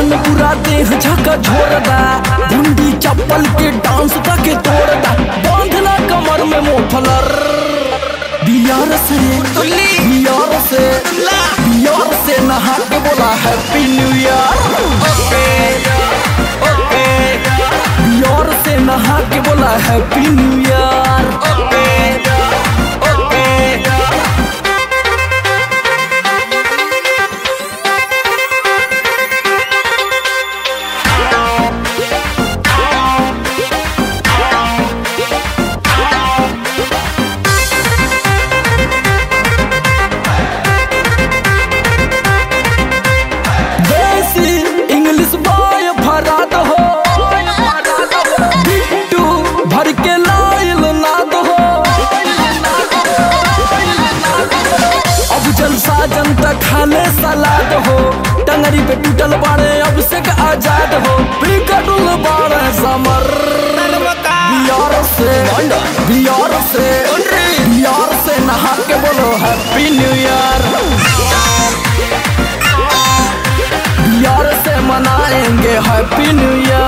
में पूरा देह झका झोरदा गुंडी चप्पल के डांस के तोड़दा बांधना कमर में मोफलर बियार से बियार से बियार से नहा के बोला हैप्पी न्यू ईयर बियार से नहा के बोला happy new year desi English boy भरात हो बिट्टू भर के लाइल नाद हो अब जलसा जनता खाले सलाद हो टंगरी पे टूटल बाड़े अब से का आजाद हो बिगड़ल बाड़े समर बियार से बियार से बियार से नहा के बोलो हैप्पी न्यू ईयर बियार से मनाएंगे हैप्पी न्यू ईयर